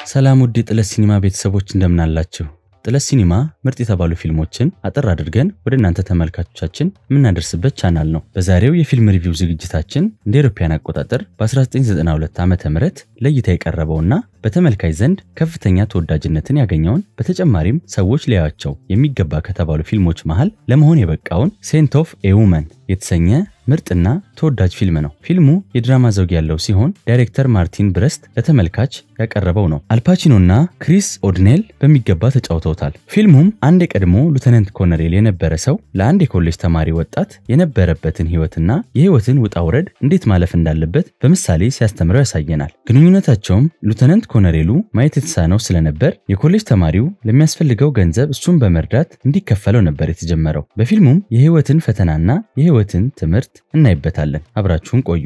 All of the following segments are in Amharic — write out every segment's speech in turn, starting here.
ሰላም ውድ የጥለት ሲኒማ ቤተሰቦች እንደምናላችሁ። ጥለት ሲኒማ ምርጥ የተባሉ ፊልሞችን አጠር አድርገን ወደ እናንተ ተመልካቾቻችን የምናደርስበት ቻናል ነው። በዛሬው የፊልም ሪቪው ዝግጅታችን እንደ አውሮፓውያን አቆጣጠር በ1992 ዓ ም ለእይታ የቀረበውና በተመልካች ዘንድ ከፍተኛ ተወዳጅነትን ያገኘውን በተጨማሪም ሰዎች ሊያዩዋቸው የሚገባ ከተባሉ ፊልሞች መሃል ለመሆን የበቃውን ሴንት ኦፍ ኤ ውመን የተሰኘ ምርጥና ተወዳጅ ፊልም ነው። ፊልሙ የድራማ ዘውግ ያለው ሲሆን ዳይሬክተር ማርቲን ብረስት ለተመልካች ያቀረበው ነው። አልፓቺኖና ክሪስ ኦድኔል በሚገባ ተጫውተውታል። ፊልሙም አንድ የቀድሞ ሉተናንት ኮሎኔል የነበረ ሰው ለአንድ የኮሌጅ ተማሪ ወጣት የነበረበትን ሕይወትና የሕይወትን ውጣ ውረድ እንዴት ማለፍ እንዳለበት በምሳሌ ሲያስተምረው ያሳየናል። ግንኙነታቸውም ሉተናንት ኮሎኔሉ ማየት የተሳነው ስለነበር የኮሌጅ ተማሪው ለሚያስፈልገው ገንዘብ እሱን በመርዳት እንዲከፈለው ነበር የተጀመረው። በፊልሙም የሕይወትን ፈተናና የሕይወትን ትምህርት እናይበታለን። አብራችሁን ቆዩ።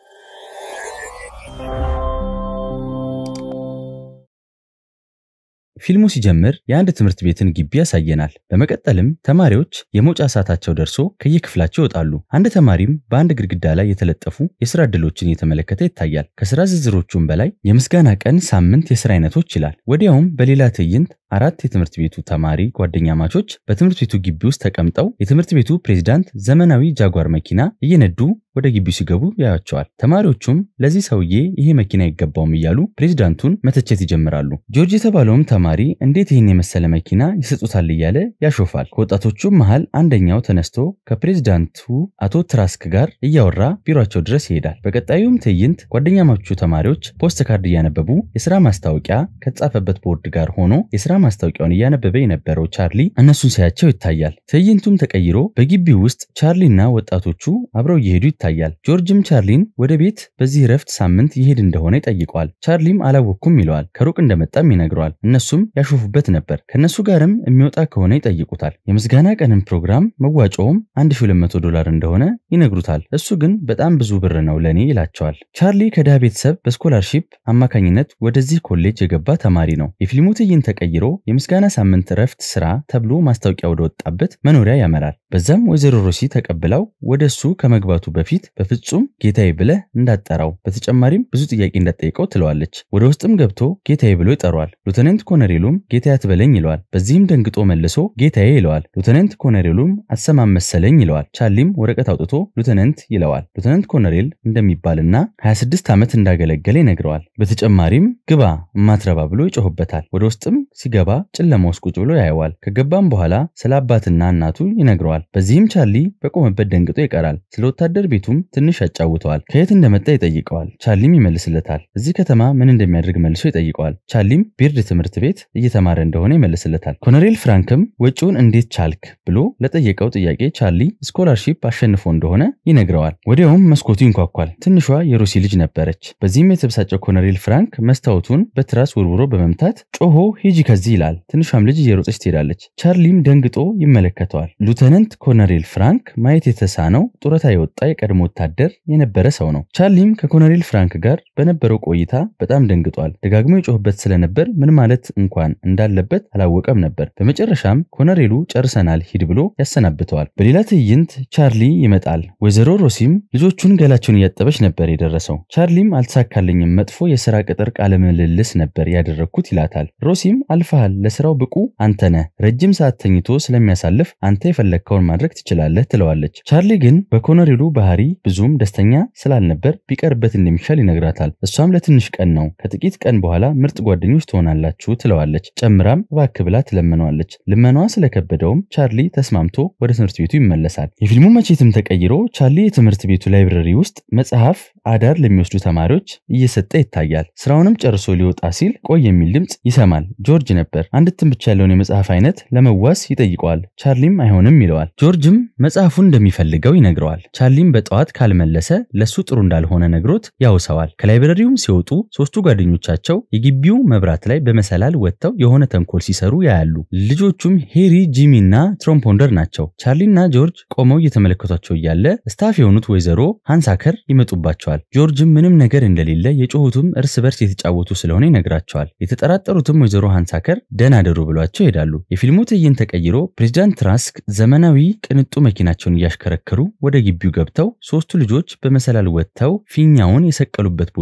ፊልሙ ሲጀምር የአንድ ትምህርት ቤትን ግቢ ያሳየናል። በመቀጠልም ተማሪዎች የመውጫ ሰዓታቸው ደርሶ ከየክፍላቸው ይወጣሉ። አንድ ተማሪም በአንድ ግድግዳ ላይ የተለጠፉ የስራ ዕድሎችን እየተመለከተ ይታያል። ከስራ ዝርዝሮቹም በላይ የምስጋና ቀን ሳምንት የስራ አይነቶች ይላል። ወዲያውም በሌላ ትዕይንት አራት የትምህርት ቤቱ ተማሪ ጓደኛ ማቾች በትምህርት ቤቱ ግቢ ውስጥ ተቀምጠው የትምህርት ቤቱ ፕሬዝዳንት ዘመናዊ ጃጓር መኪና እየነዱ ወደ ግቢው ሲገቡ ያያቸዋል። ተማሪዎቹም ለዚህ ሰውዬ ይሄ መኪና አይገባውም እያሉ ፕሬዝዳንቱን መተቸት ይጀምራሉ። ጆርጅ የተባለውም ተማሪ እንዴት ይህን የመሰለ መኪና ይሰጡታል እያለ ያሾፋል። ከወጣቶቹም መሃል አንደኛው ተነስቶ ከፕሬዝዳንቱ አቶ ትራስክ ጋር እያወራ ቢሮቸው ድረስ ይሄዳል። በቀጣዩም ትዕይንት ጓደኛ ማቾቹ ተማሪዎች ፖስት ካርድ እያነበቡ የስራ ማስታወቂያ ከተጻፈበት ቦርድ ጋር ሆኖ የስራ ማስታወቂያውን እያነበበ የነበረው ቻርሊ እነሱን ሲያቸው ይታያል። ትዕይንቱም ተቀይሮ በግቢው ውስጥ ቻርሊና ወጣቶቹ አብረው እየሄዱ ይታያል። ጆርጅም ቻርሊን ወደ ቤት በዚህ እረፍት ሳምንት ይሄድ እንደሆነ ይጠይቀዋል። ቻርሊም አላወቅኩም ይለዋል። ከሩቅ እንደመጣም ይነግረዋል። እነሱም ያሾፉበት ነበር። ከእነሱ ጋርም የሚወጣ ከሆነ ይጠይቁታል። የምስጋና ቀንም ፕሮግራም መዋጮውም 1200 ዶላር እንደሆነ ይነግሩታል። እሱ ግን በጣም ብዙ ብር ነው ለእኔ ይላቸዋል። ቻርሊ ከድሃ ቤተሰብ በስኮላርሺፕ አማካኝነት ወደዚህ ኮሌጅ የገባ ተማሪ ነው። የፊልሙ ትዕይንት ተቀይሮ የምስጋና ሳምንት እረፍት ስራ ተብሎ ማስታወቂያ ወደ ወጣበት መኖሪያ ያመራል። በዛም ወይዘሮ ሮሲ ተቀብለው ወደ እሱ ከመግባቱ በፊት በፍጹም ጌታዬ ብለህ እንዳጠራው፣ በተጨማሪም ብዙ ጥያቄ እንዳጠይቀው ትለዋለች። ወደ ውስጥም ገብቶ ጌታዬ ብሎ ይጠሯል። ሉተናንት ኮሎኔሉም ጌታዬ አትበለኝ ይለዋል። በዚህም ደንግጦ መልሶ ጌታዬ ይለዋል። ሉተናንት ኮሎኔሉም አሰማም መሰለኝ ይለዋል። ቻርሊም ወረቀት አውጥቶ ሉተናንት ይለዋል። ሉተናንት ኮሎኔል እንደሚባልና 26 ዓመት እንዳገለገለ ይነግረዋል። በተጨማሪም ግባ እማትረባ ብሎ ይጮህበታል። ወደ ውስጥም ሲገባ ጨለማ ውስጥ ቁጭ ብሎ ያየዋል። ከገባም በኋላ ስለ አባትና እናቱ ይነግረዋል። በዚህም ቻርሊ በቆመበት ደንግጦ ይቀራል። ስለ ወታደር ቤቱም ትንሽ ያጫውተዋል። ከየት እንደመጣ ይጠይቀዋል። ቻርሊም ይመልስለታል። እዚህ ከተማ ምን እንደሚያደርግ መልሶ ይጠይቀዋል። ቻርሊም ቢርድ ትምህርት ቤት እየተማረ እንደሆነ ይመልስለታል። ኮሎኔል ፍራንክም ወጪውን እንዴት ቻልክ ብሎ ለጠየቀው ጥያቄ ቻርሊ ስኮላርሺፕ አሸንፎ እንደሆነ ይነግረዋል። ወዲያውም መስኮቱ ይንኳኳል። ትንሿ የሩሲ ልጅ ነበረች። በዚህም የተበሳጨው ኮሎኔል ፍራንክ መስታወቱን በትራስ ውርውሮ በመምታት ጮሆ ሂጂ ከዚህ ይላል። ትንሿም ልጅ እየሮጠች ትሄዳለች። ቻርሊም ደንግጦ ይመለከተዋል። ሉተናንት ኮሎኔል ፍራንክ ማየት የተሳነው ጡረታ የወጣ የቀድሞ ወታደር የነበረ ሰው ነው። ቻርሊም ከኮሎኔል ፍራንክ ጋር በነበረው ቆይታ በጣም ደንግጧል። ደጋግሞ የጮህበት ስለነበር ምን ማለት እንኳን እንዳለበት አላወቀም ነበር። በመጨረሻም ኮሎኔሉ ጨርሰናል ሂድ ብሎ ያሰናብተዋል። በሌላ ትዕይንት ቻርሊ ይመጣል። ወይዘሮ ሮሲም ልጆቹን ገላቸውን እያጠበች ነበር የደረሰው። ቻርሊም አልተሳካልኝም፣ መጥፎ የስራ ቅጥር ቃለ ምልልስ ነበር ያደረግኩት ይላታል። ሮሲም አልፈሃል፣ ለስራው ብቁ አንተ ነህ፣ ረጅም ሰዓት ተኝቶ ስለሚያሳልፍ አንተ የፈለግከውን ማድረግ ትችላለህ ትለዋለች። ቻርሊ ግን በኮሎኔሉ ባህሪ ብዙም ደስተኛ ስላልነበር ቢቀርበት እንደሚሻል ይነግራታል። እሷም ለትንሽ ቀን ነው፣ ከጥቂት ቀን በኋላ ምርጥ ጓደኞች ትሆናላችሁ ትለዋለች። ጨምራም እባክህ ብላ ትለምነዋለች። ልመናዋ ስለከበደውም ቻርሊ ተስማምቶ ወደ ትምህርት ቤቱ ይመለሳል። የፊልሙ መቼትም ተቀይሮ ቻርሊ የትምህርት ቤቱ ላይብረሪ ውስጥ መጽሐፍ አዳር ለሚወስዱ ተማሪዎች እየሰጠ ይታያል። ስራውንም ጨርሶ ሊወጣ ሲል ቆይ የሚል ድምፅ ይሰማል። ጆርጅ ነበር። አንድ እትም ብቻ ያለውን የመጽሐፍ አይነት ለመዋስ ይጠይቀዋል። ቻርሊም አይሆንም ይለዋል። ጆርጅም መጽሐፉን እንደሚፈልገው ይነግረዋል። ቻርሊም በጠዋት ካልመለሰ ለሱ ጥሩ እንዳልሆነ ነግሮት ያውሰዋል። ከላይብረሪውም ሲወጡ ሶስቱ ጓደኞቻቸው የግቢው መብራት ላይ በመሰላል ወጥተው የሆነ ተንኮል ሲሰሩ ያያሉ። ልጆቹም ሄሪ፣ ጂሚ እና ትሮምፖንደር ናቸው። ቻርሊና ጆርጅ ቆመው እየተመለከቷቸው እያለ ስታፍ የሆኑት ወይዘሮ ሃንሳከር ይመጡባቸዋል። ጆርጅም ምንም ነገር እንደሌለ የጮሁትም እርስ በርስ የተጫወቱ ስለሆነ ይነግራቸዋል። የተጠራጠሩትም ወይዘሮ ሃንሳከር ደህና ደሩ ብሏቸው ይሄዳሉ። የፊልሙ ትዕይንት ተቀይሮ ፕሬዚዳንት ትራስክ ዘመናዊ ቅንጡ መኪናቸውን እያሽከረከሩ ወደ ግቢው ገብተው ሶስቱ ልጆች በመሰላል ወጥተው ፊኛውን የሰቀሉበት ቦታ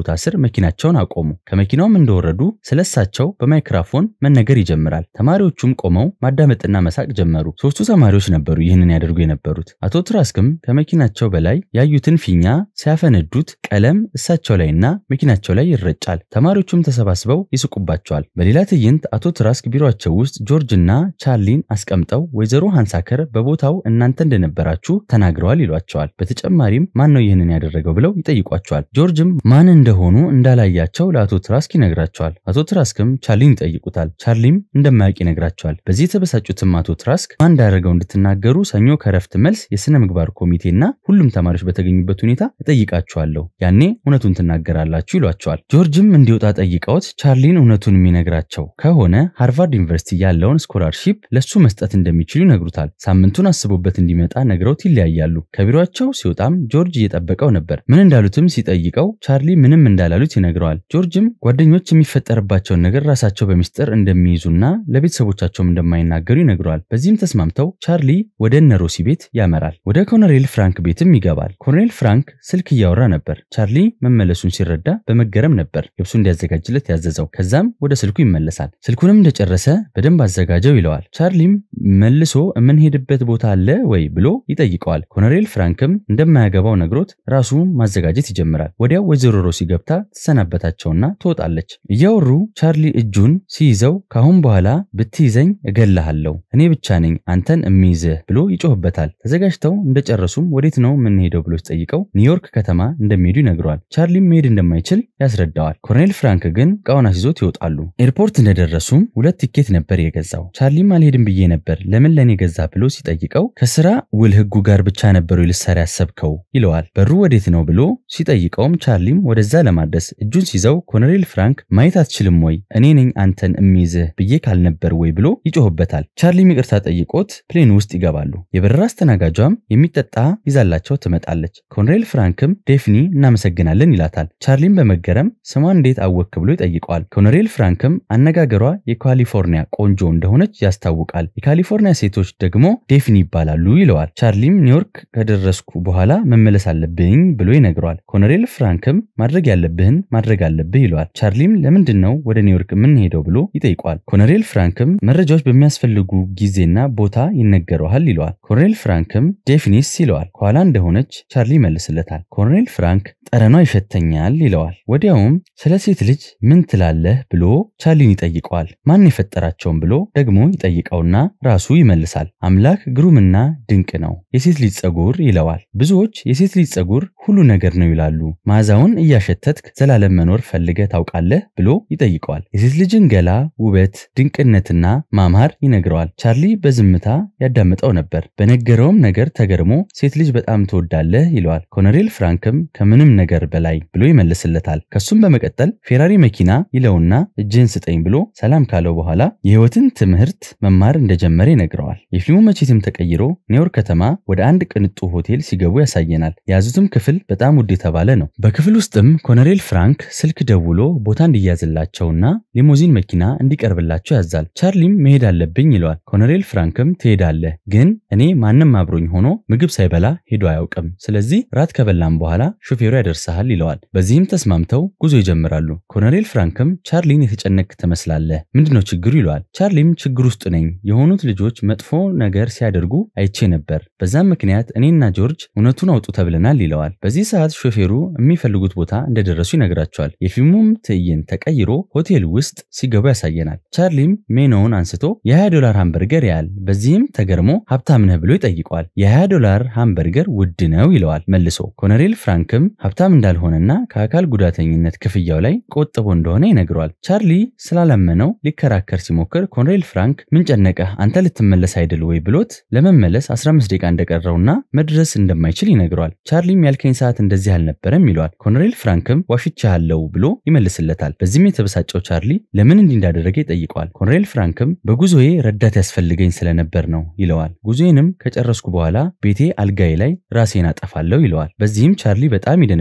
ቦታ ስር መኪናቸውን አቆሙ። ከመኪናውም እንደወረዱ ስለሳቸው በማይክራፎን መነገር ይጀምራል። ተማሪዎቹም ቆመው ማዳመጥና መሳቅ ጀመሩ። ሶስቱ ተማሪዎች ነበሩ ይህንን ያደርጉ የነበሩት። አቶ ትራስክም ከመኪናቸው በላይ ያዩትን ፊኛ ሲያፈነዱት ቀለም እሳቸው ላይና መኪናቸው ላይ ይረጫል። ተማሪዎቹም ተሰባስበው ይስቁባቸዋል። በሌላ ትዕይንት አቶ ትራስክ ቢሮአቸው ውስጥ ጆርጅ እና ቻርሊን አስቀምጠው ወይዘሮ ሃንሳከር በቦታው እናንተ እንደነበራችሁ ተናግረዋል ይሏቸዋል። በተጨማሪም ማን ነው ይህንን ያደረገው ብለው ይጠይቋቸዋል። ጆርጅም ማን እንደሆኑ እንዳላያቸው ለአቶ ትራስክ ይነግራቸዋል። አቶ ትራስክም ቻርሊን ይጠይቁታል። ቻርሊም እንደማያውቅ ይነግራቸዋል። በዚህ የተበሳጩትም አቶ ትራስክ ማን እንዳደረገው እንድትናገሩ ሰኞ ከረፍት መልስ የሥነ ምግባር ኮሚቴና ሁሉም ተማሪዎች በተገኙበት ሁኔታ እጠይቃችኋለሁ፣ ያኔ እውነቱን ትናገራላችሁ ይሏቸዋል። ጆርጅም እንዲወጣ ጠይቀውት ቻርሊን እውነቱን የሚነግራቸው ከሆነ ሃርቫርድ ዩኒቨርሲቲ ያለውን ስኮላርሺፕ ለሱ መስጠት እንደሚችሉ ይነግሩታል። ሳምንቱን አስቦበት እንዲመጣ ነግረውት ይለያያሉ። ከቢሮቸው ሲወጣም ጆርጅ እየጠበቀው ነበር። ምን እንዳሉትም ሲጠይቀው ቻርሊ ምንም እንዳላሉት ይነግረዋል። ጆርጅም ጓደኞች የሚፈጠርባቸውን ነገር ራሳቸው በሚስጥር እንደሚይዙና ለቤተሰቦቻቸውም እንደማይናገሩ ይነግረዋል። በዚህም ተስማምተው ቻርሊ ወደ እነ ሮሲ ቤት ያመራል። ወደ ኮሎኔል ፍራንክ ቤትም ይገባል። ኮሎኔል ፍራንክ ስልክ እያወራ ነበር። ቻርሊ መመለሱን ሲረዳ በመገረም ነበር ልብሱ እንዲያዘጋጅለት ያዘዘው። ከዛም ወደ ስልኩ ይመለሳል። ስልኩንም እንደጨረሰ በደንብ አዘጋጀው ይለዋል። ቻርሊም መልሶ የምንሄድበት ቦታ አለ ወይ ብሎ ይጠይቀዋል። ኮሎኔል ፍራንክም እንደማያገባው ነግሮት ራሱ ማዘጋጀት ይጀምራል። ወዲያው ወይዘሮ ሮሲ ገብታ ትሰናበታቸውና ትወጣለች። እያወሩ ቻርሊ እጁን ሲይዘው ካሁን በኋላ ብትይዘኝ እገልሃለሁ፣ እኔ ብቻ ነኝ አንተን እሚይዝህ ብሎ ይጮህበታል። ተዘጋጅተው እንደጨረሱም ወዴት ነው የምንሄደው ብሎ ሲጠይቀው ኒውዮርክ ከተማ እንደሚሄዱ ይነግረዋል። ቻርሊም መሄድ እንደማይችል ያስረዳዋል። ኮሎኔል ፍራንክ ግን ዕቃውን አስይዞት ይወጣሉ። ኤርፖርት እንደደረሱም ሁለት ቲኬት ነበር የገዛው። ቻርሊም አልሄድም ብዬ ነበር ለምን ለእኔ ገዛ ብሎ ሲጠይቀው ከስራ ውል ህጉ ጋር ብቻ ነበሩ ልሰራ ያሰብከው ይለዋል። በሩ ወዴት ነው ብሎ ሲጠይቀውም ቻርሊም ወደዛ ለማድረስ እጁን ሲይዘው ኮሎኔል ፍራንክ ማየት አትችልም ወይ እኔ ነኝ አንተን እሚይዝህ ብዬ ካልነበር ወይ ብሎ ይጮህበታል። ቻርሊም ይቅርታ ጠይቆት ፕሌን ውስጥ ይገባሉ። የበረራ አስተናጋጇም የሚጠጣ ይዛላቸው ትመጣለች። ኮሎኔል ፍራንክም ዴፍኒ እናመሰግናለን ይላታል። ቻርሊም በመገረም ስሟን እንዴት አወክ ብሎ ይጠይቀዋል። ኮሎኔል ፍራንክም አነጋገሯ የካሊፎርኒያ ቆንጆ እንደሆነች ያስታውቃል። የካሊፎርኒያ ሴቶች ደግሞ ዴፍኒ ይባላሉ ይለዋል። ቻርሊም ኒውዮርክ ከደረስኩ በኋላ መመለስ አለብኝ ብሎ ይነግረዋል። ኮሎኔል ፍራንክም ማድረግ ያለብህን ማድረግ አለብህ ይለዋል። ቻርሊም ለምንድን ነው ወደ ኒውዮርክ የምንሄደው ብሎ ይጠይቀዋል። ኮሎኔል ፍራንክም መረጃዎች በሚያስፈልጉ ጊዜና ቦታ ይነገረዋል ይለዋል። ኮሎኔል ፍራንክም ዴፊኒስ ይለዋል። ከኋላ እንደሆነች ቻርሊ ይመልስለታል። ኮሎኔል ፍራንክ ጠረኗ ይሸተኛል ይለዋል። ወዲያውም ስለ ሴት ልጅ ምን ትላለህ ብሎ ቻርሊን ይጠይቀዋል። ማን የፈጠራቸውን ብሎ ደግሞ ይጠይቀውና ራሱ ይመልሳል። አምላክ ግሩምና ድንቅ ነው፣ የሴት ልጅ ጸጉር ይለዋል። ብዙዎች የሴት ልጅ ጸጉር ሁሉ ነገር ነው ይላሉ። መዓዛውን እያሸተትክ ዘላለም መኖር ፈልገህ ታውቃለህ ብሎ ይጠይቀዋል። የሴት ልጅን ገላ ውበት፣ ድንቅነትና ማማር ይነግረዋል። ቻርሊ በዝምታ ያዳምጠው ነበር። በነገረውም ነገር ተገርሞ ሴት ልጅ በጣም ትወዳለህ ይለዋል። ኮሎኔል ፍራንክም ከምንም ነገር በላይ ብሎ ይመልስለታል። ከሱም በመቀጠል ፌራሪ መኪና ይለውና እጅህን ስጠኝ ብሎ ሰላም ካለው በኋላ የህይወትን ትምህርት መማር እንደጀመረ ይነግረዋል። የፊልሙ መቼትም ተቀይሮ ኒውዮርክ ከተማ ወደ አንድ ቅንጡ ሆቴል ሲገቡ ያሳየናል። የያዙትም ክፍል በጣም ውድ የተባለ ነው። በክፍል ውስጥም ኮሎኔል ፍራንክ ስልክ ደውሎ ቦታ እንዲያዝላቸውና ሊሞዚን መኪና እንዲቀርብላቸው ያዛል። ቻርሊም መሄድ አለብኝ ይለዋል። ኮሎኔል ፍራንክም ትሄዳለህ፣ ግን እኔ ማንም አብሮኝ ሆኖ ምግብ ሳይበላ ሄዶ አያውቅም። ስለዚህ ራት ከበላም በኋላ ሹፌሩ ያደርስሃል ይለዋል። በዚህም ተስማምተው ጉዞ ይጀምራሉ። ኮሎኔል ፍራንክም ቻርሊን የተጨነቅ ትመስላለህ፣ ምንድነው ችግሩ ይለዋል። ቻርሊም ችግር ውስጥ ነኝ፣ የሆኑት ልጆች መጥፎ ነገር ሲያደርጉ አይቼ ነበር። በዛም ምክንያት እኔና ጆርጅ እውነቱን አውጡ ተብለናል ይለዋል። በዚህ ሰዓት ሾፌሩ የሚፈልጉት ቦታ እንደደረሱ ይነግራቸዋል። የፊልሙም ትዕይንት ተቀይሮ ሆቴል ውስጥ ሲገቡ ያሳየናል። ቻርሊም ሜኖውን አንስቶ የ20 ዶላር ሃምበርገር ያያል። በዚህም ተገርሞ ሀብታም ነህ ብሎ ይጠይቀዋል። የ20 ዶላር ሃምበርገር ውድ ነው ይለዋል መልሶ። ኮሎኔል ፍራንክም ሀብታም እንዳልሆነና ከአካል ጉዳተኝነት ክፍያው ላይ ቆጥቦ እንደሆነ ይነግረዋል። ቻርሊ ስላላመነው ሊከራከር ሲሞክር ኮሎኔል ፍራንክ ምን ጨነቀህ አንተ ልትመለስ አይደል ወይ ብሎት ለመመለስ 15 ደቂቃ እንደቀረውና መድረስ እንደማይችል ይነግረዋል። ቻርሊም ያልከኝ ሰዓት እንደዚህ አልነበረም ይለዋል። ኮሎኔል ፍራንክም ዋሽቻለሁ ብሎ ይመልስለታል። በዚህም የተበሳጨው ቻርሊ ለምን እንዲህ እንዳደረገ ይጠይቀዋል። ኮሎኔል ፍራንክም በጉዞዬ ረዳት ያስፈልገኝ ስለነበር ነው ይለዋል። ጉዞዬንም ከጨረስኩ በኋላ ቤቴ አልጋዬ ላይ ራሴን አጠፋለሁ ይለዋል። በዚህም ቻርሊ በጣም ይደነግ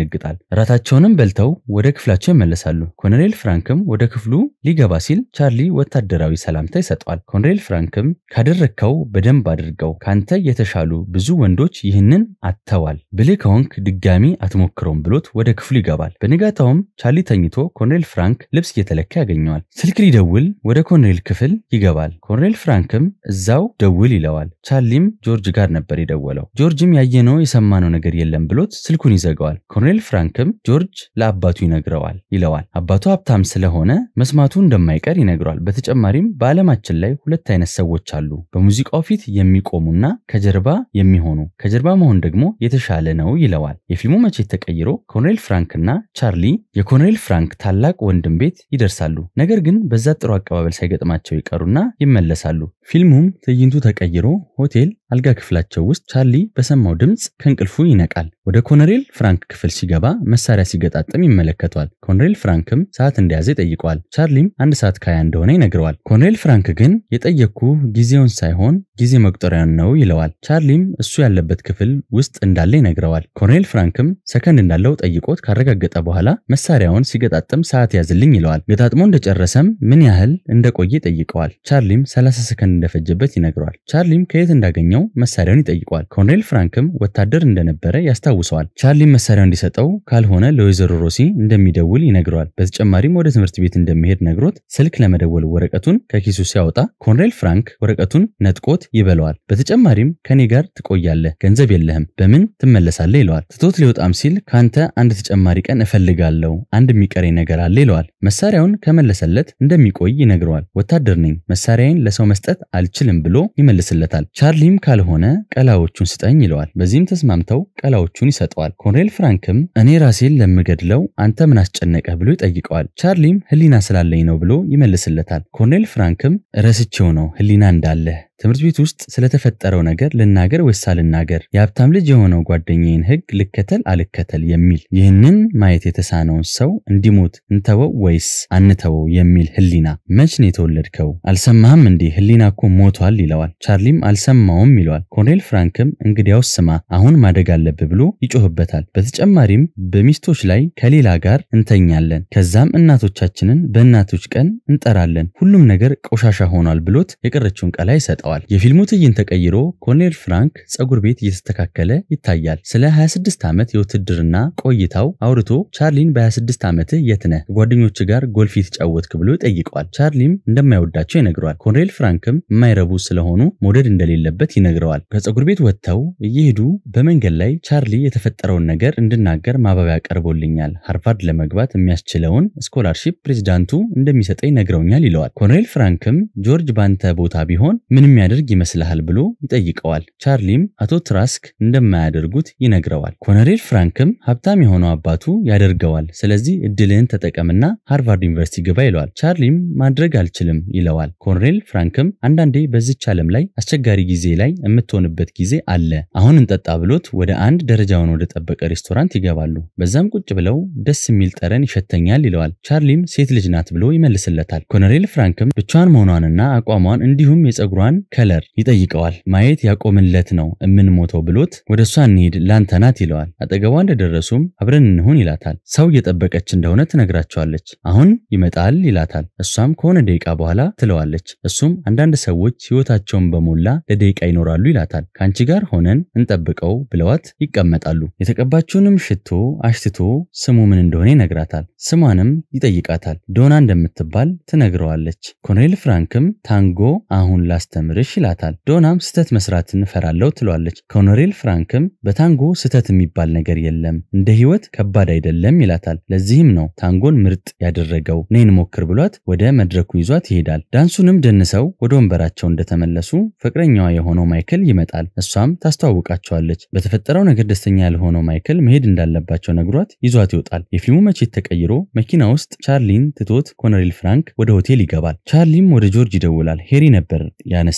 ያስደነግጣል። እራታቸውንም በልተው ወደ ክፍላቸው ይመለሳሉ። ኮሎኔል ፍራንክም ወደ ክፍሉ ሊገባ ሲል ቻርሊ ወታደራዊ ሰላምታ ይሰጠዋል። ኮሎኔል ፍራንክም ካደረግከው በደንብ አድርገው፣ ካንተ የተሻሉ ብዙ ወንዶች ይህንን አጥተዋል። ብልህ ከሆንክ ድጋሚ አትሞክረውም ብሎት ወደ ክፍሉ ይገባል። በንጋታውም ቻርሊ ተኝቶ ኮሎኔል ፍራንክ ልብስ እየተለካ ያገኘዋል። ስልክ ሊደውል ወደ ኮሎኔል ክፍል ይገባል። ኮሎኔል ፍራንክም እዛው ደውል ይለዋል። ቻርሊም ጆርጅ ጋር ነበር የደወለው። ጆርጅም ያየነው የሰማነው ነገር የለም ብሎት ስልኩን ይዘጋዋል። ኮሎኔል ፍራንክም ጆርጅ ለአባቱ ይነግረዋል ይለዋል። አባቱ ሀብታም ስለሆነ መስማቱ እንደማይቀር ይነግረዋል። በተጨማሪም በዓለማችን ላይ ሁለት አይነት ሰዎች አሉ፣ በሙዚቃው ፊት የሚቆሙና ከጀርባ የሚሆኑ። ከጀርባ መሆን ደግሞ የተሻለ ነው ይለዋል። የፊልሙ መቼት ተቀይሮ ኮሎኔል ፍራንክና ቻርሊ የኮሎኔል ፍራንክ ታላቅ ወንድም ቤት ይደርሳሉ። ነገር ግን በዛ ጥሩ አቀባበል ሳይገጥማቸው ይቀሩና ይመለሳሉ። ፊልሙም ትዕይንቱ ተቀይሮ ሆቴል አልጋ ክፍላቸው ውስጥ ቻርሊ በሰማው ድምፅ ከእንቅልፉ ይነቃል። ወደ ኮሎኔል ፍራንክ ክፍል ሲገባ መሳሪያ ሲገጣጠም ይመለከተዋል። ኮሎኔል ፍራንክም ሰዓት እንደያዘ ይጠይቀዋል። ቻርሊም አንድ ሰዓት ከሀያ እንደሆነ ይነግረዋል። ኮሎኔል ፍራንክ ግን የጠየቅኩ ጊዜውን ሳይሆን ጊዜ መቁጠሪያን ነው ይለዋል። ቻርሊም እሱ ያለበት ክፍል ውስጥ እንዳለ ይነግረዋል። ኮሎኔል ፍራንክም ሰከንድ እንዳለው ጠይቆት ካረጋገጠ በኋላ መሳሪያውን ሲገጣጠም ሰዓት ያዝልኝ ይለዋል። ገጣጥሞ እንደጨረሰም ምን ያህል እንደቆየ ይጠይቀዋል። ቻርሊም 30 ሰከንድ እንደፈጀበት ይነግረዋል። ቻርሊም ከየት እንዳገኘው መሳሪያውን ይጠይቀዋል። ኮሎኔል ፍራንክም ወታደር እንደነበረ ያስታውሰዋል። ቻርሊም መሳሪያው እንዲሰጠው ካልሆነ ለወይዘሮ ሮሲ እንደሚደውል ይነግረዋል። በተጨማሪም ወደ ትምህርት ቤት እንደሚሄድ ነግሮት ስልክ ለመደወል ወረቀቱን ከኪሱ ሲያወጣ ኮሎኔል ፍራንክ ወረቀቱን ነጥቆት ይበለዋል። በተጨማሪም ከኔ ጋር ትቆያለህ፣ ገንዘብ የለህም፣ በምን ትመለሳለህ ይለዋል። ትቶት ሊወጣም ሲል ካንተ አንድ ተጨማሪ ቀን እፈልጋለሁ፣ አንድ የሚቀረኝ ነገር አለ ይለዋል። መሳሪያውን ከመለሰለት እንደሚቆይ ይነግረዋል። ወታደር ነኝ፣ መሳሪያዬን ለሰው መስጠት አልችልም ብሎ ይመልስለታል። ቻርሊም ካልሆነ ቀላዎቹን ስጠኝ ይለዋል። በዚህም ተስማምተው ቀላዎቹን ይሰጠዋል። ኮሎኔል ፍራንክም እኔ ራሴን ለምገድለው አንተ ምን አስጨነቀህ ብሎ ይጠይቀዋል። ቻርሊም ህሊና ስላለኝ ነው ብሎ ይመልስለታል። ኮሎኔል ፍራንክም ረስቼው ነው ህሊና እንዳለህ ትምህርት ቤት ውስጥ ስለተፈጠረው ነገር ልናገር ወይስ አልናገር? የሀብታም ልጅ የሆነው ጓደኛዬን ህግ ልከተል አልከተል የሚል ይህንን ማየት የተሳነውን ሰው እንዲሞት እንተወው ወይስ አንተወው የሚል ህሊና። መች ነው የተወለድከው? አልሰማህም እንዴ? ህሊና እኮ ሞቷል ይለዋል። ቻርሊም አልሰማውም ይለዋል። ኮሎኔል ፍራንክም እንግዲያውስ ስማ፣ አሁን ማደግ አለብህ ብሎ ይጮህበታል። በተጨማሪም በሚስቶች ላይ ከሌላ ጋር እንተኛለን፣ ከዛም እናቶቻችንን በእናቶች ቀን እንጠራለን፣ ሁሉም ነገር ቆሻሻ ሆኗል ብሎት የቀረችውን ቀላ ይሰጠዋል። የፊልሙ ትዕይንት ተቀይሮ ኮሎኔል ፍራንክ ጸጉር ቤት እየተስተካከለ ይታያል። ስለ 26 ዓመት የውትድርና ቆይታው አውርቶ ቻርሊን በ26 ዓመትህ የት ነህ? ከጓደኞች ጋር ጎልፍ የተጫወትክ ብሎ ይጠይቀዋል። ቻርሊም እንደማይወዳቸው ይነግረዋል። ኮሎኔል ፍራንክም የማይረቡ ስለሆኑ መውደድ እንደሌለበት ይነግረዋል። ከጸጉር ቤት ወጥተው እየሄዱ በመንገድ ላይ ቻርሊ የተፈጠረውን ነገር እንድናገር ማባቢያ ቀርቦልኛል፣ ሃርቫርድ ለመግባት የሚያስችለውን ስኮላርሺፕ ፕሬዚዳንቱ እንደሚሰጠኝ ነግረውኛል ይለዋል። ኮሎኔል ፍራንክም ጆርጅ ባንተ ቦታ ቢሆን ምን የሚያደርግ ይመስልሃል ብሎ ይጠይቀዋል። ቻርሊም አቶ ትራስክ እንደማያደርጉት ይነግረዋል። ኮሎኔል ፍራንክም ሀብታም የሆነው አባቱ ያደርገዋል፣ ስለዚህ እድልህን ተጠቀምና ሃርቫርድ ዩኒቨርሲቲ ግባ ይለዋል። ቻርሊም ማድረግ አልችልም ይለዋል። ኮሎኔል ፍራንክም አንዳንዴ በዚች ዓለም ላይ አስቸጋሪ ጊዜ ላይ የምትሆንበት ጊዜ አለ፣ አሁን እንጠጣ ብሎት ወደ አንድ ደረጃውን ወደ ጠበቀ ሬስቶራንት ይገባሉ። በዛም ቁጭ ብለው ደስ የሚል ጠረን ይሸተኛል ይለዋል። ቻርሊም ሴት ልጅ ናት ብሎ ይመልስለታል። ኮሎኔል ፍራንክም ብቻዋን መሆኗንና አቋሟን እንዲሁም የጸጉሯን ከለር ይጠይቀዋል። ማየት ያቆምለት ነው የምንሞተው ብሎት ወደ እሷ እንሂድ ላንተ ናት ይለዋል። አጠገቧ እንደደረሱም አብረን እንሁን ይላታል። ሰው እየጠበቀች እንደሆነ ትነግራቸዋለች። አሁን ይመጣል ይላታል። እሷም ከሆነ ደቂቃ በኋላ ትለዋለች። እሱም አንዳንድ ሰዎች ሕይወታቸውን በሞላ ለደቂቃ ይኖራሉ ይላታል። ከአንቺ ጋር ሆነን እንጠብቀው ብለዋት ይቀመጣሉ። የተቀባችውንም ሽቶ አሽትቶ ስሙ ምን እንደሆነ ይነግራታል። ስሟንም ይጠይቃታል። ዶና እንደምትባል ትነግረዋለች። ኮሎኔል ፍራንክም ታንጎ አሁን ላስተምርሽ ይላታል። ዶናም ስህተት መስራትን እፈራለሁ ትለዋለች። ኮሎኔል ፍራንክም በታንጎ ስህተት የሚባል ነገር የለም፣ እንደ ህይወት ከባድ አይደለም ይላታል። ለዚህም ነው ታንጎን ምርጥ ያደረገው ነይን ሞክር ብሏት ወደ መድረኩ ይዟት ይሄዳል። ዳንሱንም ደንሰው ወደ ወንበራቸው እንደተመለሱ ፍቅረኛዋ የሆነው ማይክል ይመጣል። እሷም ታስተዋውቃቸዋለች። በተፈጠረው ነገር ደስተኛ ያልሆነው ማይክል መሄድ እንዳለባቸው ነግሯት ይዟት ይወጣል። የፊልሙ መቼት ተቀይሮ መኪና ውስጥ ቻርሊን ትቶት ኮሎኔል ፍራንክ ወደ ሆቴል ይገባል። ቻርሊም ወደ ጆርጅ ይደውላል። ሄሪ ነበር ያነሳ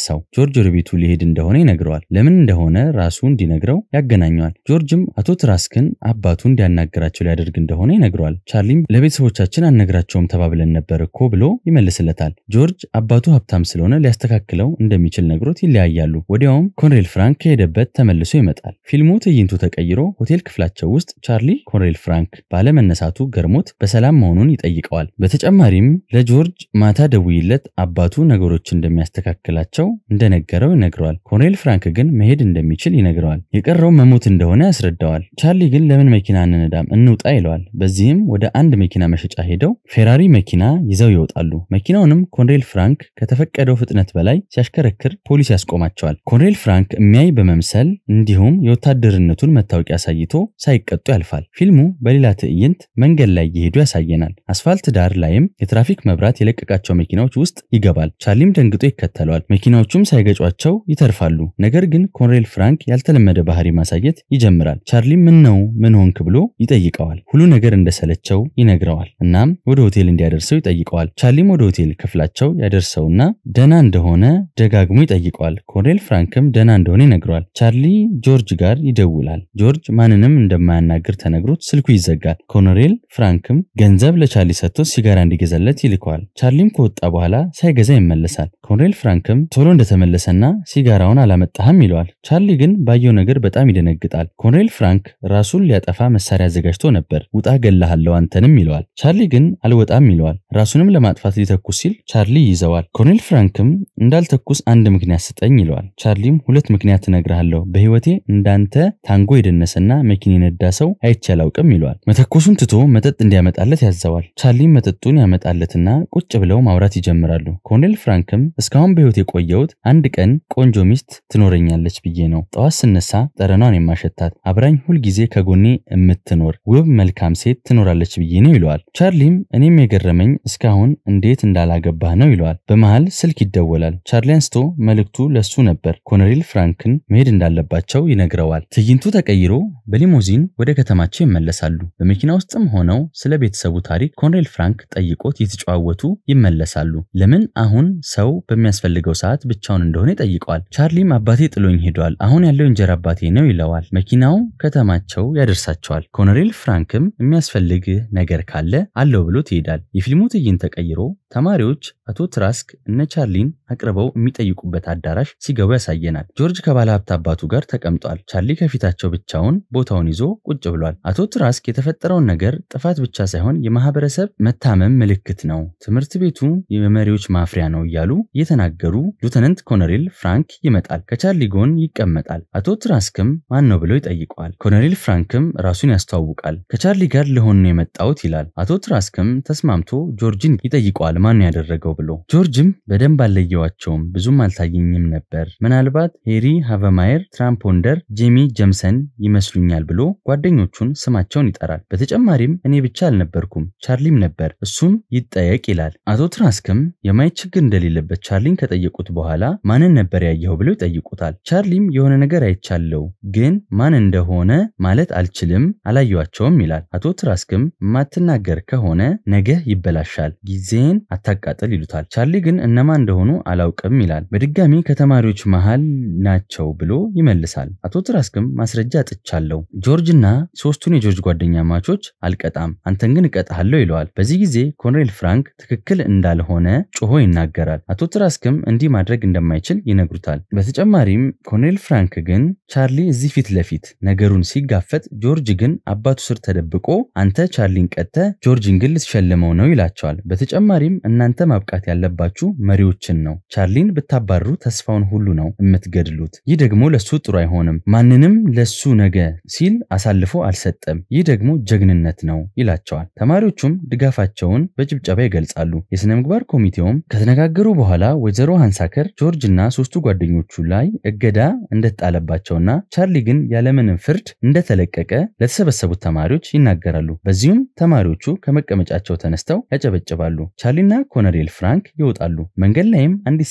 ረሳው። ጆርጅ ወደ ቤቱ ሊሄድ እንደሆነ ይነግረዋል። ለምን እንደሆነ ራሱ እንዲነግረው ያገናኘዋል። ጆርጅም አቶ ትራስክን አባቱ እንዲያናገራቸው ሊያደርግ እንደሆነ ይነግረዋል። ቻርሊም ለቤተሰቦቻችን አነግራቸውም ተባብለን ነበር እኮ ብሎ ይመልስለታል። ጆርጅ አባቱ ሀብታም ስለሆነ ሊያስተካክለው እንደሚችል ነግሮት ይለያያሉ። ወዲያውም ኮንሬል ፍራንክ ከሄደበት ተመልሶ ይመጣል። ፊልሙ ትዕይንቱ ተቀይሮ ሆቴል ክፍላቸው ውስጥ ቻርሊ ኮንሬል ፍራንክ ባለመነሳቱ ገርሞት በሰላም መሆኑን ይጠይቀዋል። በተጨማሪም ለጆርጅ ማታ ደውይለት አባቱ ነገሮች እንደሚያስተካክላቸው እንደነገረው ይነግረዋል። ኮንሬል ፍራንክ ግን መሄድ እንደሚችል ይነግረዋል። የቀረው መሞት እንደሆነ ያስረዳዋል። ቻርሊ ግን ለምን መኪና እንነዳም እንውጣ ይለዋል። በዚህም ወደ አንድ መኪና መሸጫ ሄደው ፌራሪ መኪና ይዘው ይወጣሉ። መኪናውንም ኮንሬል ፍራንክ ከተፈቀደው ፍጥነት በላይ ሲያሽከረክር ፖሊስ ያስቆማቸዋል። ኮንሬል ፍራንክ የሚያይ በመምሰል እንዲሁም የወታደርነቱን መታወቂያ አሳይቶ ሳይቀጡ ያልፋል። ፊልሙ በሌላ ትዕይንት መንገድ ላይ እየሄዱ ያሳየናል። አስፋልት ዳር ላይም የትራፊክ መብራት የለቀቃቸው መኪናዎች ውስጥ ይገባል። ቻርሊም ደንግጦ ይከተለዋል። መኪናዎቹም ሳይገጯቸው ይተርፋሉ። ነገር ግን ኮንሬል ፍራንክ ያልተለመደ ባህሪ ማሳየት ይጀምራል። ቻርሊም ምን ነው ምን ሆንክ ብሎ ይጠይቀዋል። ሁሉ ነገር እንደሰለቸው ይነግረዋል። እናም ወደ ሆቴል እንዲያደርሰው ይጠይቀዋል። ቻርሊም ወደ ሆቴል ክፍላቸው ያደርሰውና ደና እንደሆነ ደጋግሞ ይጠይቀዋል። ኮንሬል ፍራንክም ደና እንደሆነ ይነግረዋል። ቻርሊ ጆርጅ ጋር ይደውላል። ጆርጅ ማንንም እንደማያናግር ተነግሮት ስልኩ ይዘጋል። ኮሎኔል ፍራንክም ገንዘብ ለቻርሊ ሰጥቶ ሲጋራ እንዲገዛለት ይልከዋል። ቻርሊም ከወጣ በኋላ ሳይገዛ ይመለሳል። ኮሎኔል ፍራንክም ቶሎ እንደተመለሰና ሲጋራውን አላመጣህም ይለዋል። ቻርሊ ግን ባየው ነገር በጣም ይደነግጣል። ኮሎኔል ፍራንክ ራሱን ሊያጠፋ መሳሪያ አዘጋጅቶ ነበር። ውጣ ገላሃለው አንተንም ይለዋል። ቻርሊ ግን አልወጣም ይለዋል። ራሱንም ለማጥፋት ሊተኩስ ሲል ቻርሊ ይይዘዋል። ኮሎኔል ፍራንክም እንዳልተኩስ አንድ ምክንያት ስጠኝ ይለዋል። ቻርሊም ሁለት ምክንያት እነግርሃለሁ በህይወቴ እንዳንተ ታንጎ የደነሰና መኪና የነዳ ሰው አይቼ አላውቅም ይለዋል። መተኮሱን ትቶ መጠጥ እንዲያመጣለት ያዘዋል። ቻርሊም መጠጡን ያመጣለትና ቁጭ ብለው ማውራት ይጀምራሉ። ኮሎኔል ፍራንክም እስካሁን በህይወት የቆየሁት አንድ ቀን ቆንጆ ሚስት ትኖረኛለች ብዬ ነው። ጠዋት ስነሳ ጠረኗን የማሸታት አብራኝ ሁልጊዜ ከጎኔ የምትኖር ውብ መልካም ሴት ትኖራለች ብዬ ነው ይለዋል። ቻርሊም እኔም የገረመኝ እስካሁን እንዴት እንዳላገባህ ነው ይለዋል። በመሃል ስልክ ይደወላል። ቻርሊ አንስቶ መልእክቱ ለሱ ነበር። ኮሎኔል ፍራንክን መሄድ እንዳለባቸው ይነግረዋል። ትዕይንቱ ተቀይሮ በሊሞዚን ወደ ከተማቸው ይመለሳሉ። በመኪና ውስጥም ሆነው ስለ ቤተሰቡ ታሪክ ኮሎኔል ፍራንክ ጠይቆት የተጨዋወቱ ይመለሳሉ። ለምን አሁን ሰው በሚያስፈልገው ሰዓት ብቻውን እንደሆነ ይጠይቀዋል። ቻርሊም አባቴ ጥሎኝ ሄዷል፣ አሁን ያለው እንጀራ አባቴ ነው ይለዋል። መኪናው ከተማቸው ያደርሳቸዋል። ኮሎኔል ፍራንክም የሚያስፈልግ ነገር ካለ አለው ብሎ ይሄዳል። የፊልሙ ትዕይንት ተቀይሮ ተማሪዎች አቶ ትራስክ እነ ቻርሊን አቅርበው የሚጠይቁበት አዳራሽ ሲገቡ ያሳየናል። ጆርጅ ከባለ ሀብት አባቱ ጋር ተቀምጧል። ቻርሊ ከፊታቸው ብቻውን ቦታውን ይዞ ቁጭ ብሏል። አቶ ትራስክ የተፈጠረውን ነገር ጥፋት ብቻ ሳይሆን የማህበረሰብ መታመም ምልክት ነው፣ ትምህርት ቤቱ የመሪዎች ማፍሪያ ነው እያሉ እየተናገሩ ሉተናንት ኮሎኔል ፍራንክ ይመጣል። ከቻርሊ ጎን ይቀመጣል። አቶ ትራስክም ማን ነው ብለው ይጠይቀዋል። ኮሎኔል ፍራንክም ራሱን ያስተዋውቃል። ከቻርሊ ጋር ልሆን ነው የመጣሁት ይላል። አቶ ትራስክም ተስማምቶ ጆርጅን ይጠይቀዋል ማን ነው ያደረገው ብሎ። ጆርጅም በደንብ አልለየዋቸውም፣ ብዙም አልታየኝም ነበር፣ ምናልባት ሄሪ ሃቨማየር፣ ትራምፖንደር፣ ጄሚ ጀምሰን ይመስሉኛል ብሎ ጓደኞቹን ስማቸውን ይጠራል። በተጨማሪም እኔ ብቻ አልነበርኩም ቻርሊም ነበር፣ እሱም ይጠየቅ ይላል። አቶ ትራስክም የማየት ችግር እንደሌለበት ቻርሊን ከጠየቁት በኋላ ማንን ነበር ያየኸው ብለው ይጠይቁታል። ቻርሊም የሆነ ነገር አይቻለው፣ ግን ማን እንደሆነ ማለት አልችልም፣ አላየዋቸውም ይላል። አቶ ትራስክም የማትናገር ከሆነ ነገ ይበላሻል፣ ጊዜን አታቃጥል ይሉታል። ቻርሊ ግን እነማን እንደሆኑ አላውቅም ይላል። በድጋሚ ከተማሪዎች መሃል ናቸው ብሎ ይመልሳል። አቶ ትራስክም ማስረጃ አጥቻለሁ፣ ጆርጅና ሶስቱን የጆርጅ ጓደኛ ማቾች አልቀጣም፣ አንተን ግን እቀጣሃለሁ ይለዋል። በዚህ ጊዜ ኮሎኔል ፍራንክ ትክክል እንዳልሆነ ጮሆ ይናገራል። አቶ ትራስክም እንዲህ ማድረግ እንደማይችል ይነግሩታል። በተጨማሪም ኮሎኔል ፍራንክ ግን ቻርሊ እዚህ ፊት ለፊት ነገሩን ሲጋፈጥ፣ ጆርጅ ግን አባቱ ስር ተደብቆ አንተ ቻርሊን ቀጥተ ጆርጅን ግን ልትሸልመው ነው ይላቸዋል። በተጨማሪም እናንተ ማብቃት ያለባችሁ መሪዎችን ነው። ቻርሊን ብታባርሩ ተስፋውን ሁሉ ነው የምትገድሉት። ይህ ደግሞ ለሱ ጥሩ አይሆንም። ማንንም ለሱ ነገ ሲል አሳልፎ አልሰጠም። ይህ ደግሞ ጀግንነት ነው ይላቸዋል። ተማሪዎቹም ድጋፋቸውን በጭብጨባ ይገልጻሉ። የሥነ ምግባር ኮሚቴውም ከተነጋገሩ በኋላ ወይዘሮ ሃንሳከር ጆርጅ እና ሶስቱ ጓደኞቹ ላይ እገዳ እንደተጣለባቸውና ቻርሊ ግን ያለምንም ፍርድ እንደተለቀቀ ለተሰበሰቡት ተማሪዎች ይናገራሉ። በዚሁም ተማሪዎቹ ከመቀመጫቸው ተነስተው ያጨበጭባሉ። ቻርሊና ኮሎኔል ፍራንክ ይወጣሉ። መንገድ ላይም አንዲት ሴት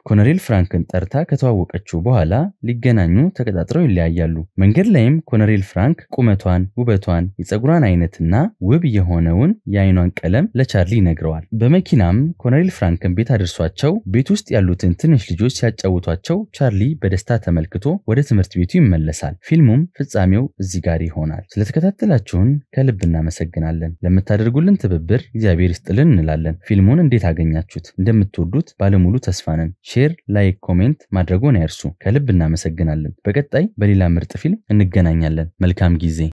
ኮሎኔል ፍራንክን ጠርታ ከተዋወቀችው በኋላ ሊገናኙ ተቀጣጥረው ይለያያሉ። መንገድ ላይም ኮሎኔል ፍራንክ ቁመቷን፣ ውበቷን፣ የፀጉሯን አይነትና ውብ የሆነውን የአይኗን ቀለም ለቻርሊ ይነግረዋል። በመኪናም ኮሎኔል ፍራንክን ቤት አድርሷቸው ቤት ውስጥ ያሉትን ትንሽ ልጆች ሲያጫውቷቸው ቻርሊ በደስታ ተመልክቶ ወደ ትምህርት ቤቱ ይመለሳል። ፊልሙም ፍጻሜው እዚህ ጋር ይሆናል። ስለተከታተላችሁን ከልብ እናመሰግናለን። ለምታደርጉልን ትብብር እግዚአብሔር ይስጥልን እንላለን። ፊልሙን እንዴት አገኛችሁት? እንደምትወዱት ባለሙሉ ተስፋ ነን። ሼር፣ ላይክ፣ ኮሜንት ማድረጎን አይርሱ። ከልብ እናመሰግናለን። በቀጣይ በሌላ ምርጥ ፊልም እንገናኛለን። መልካም ጊዜ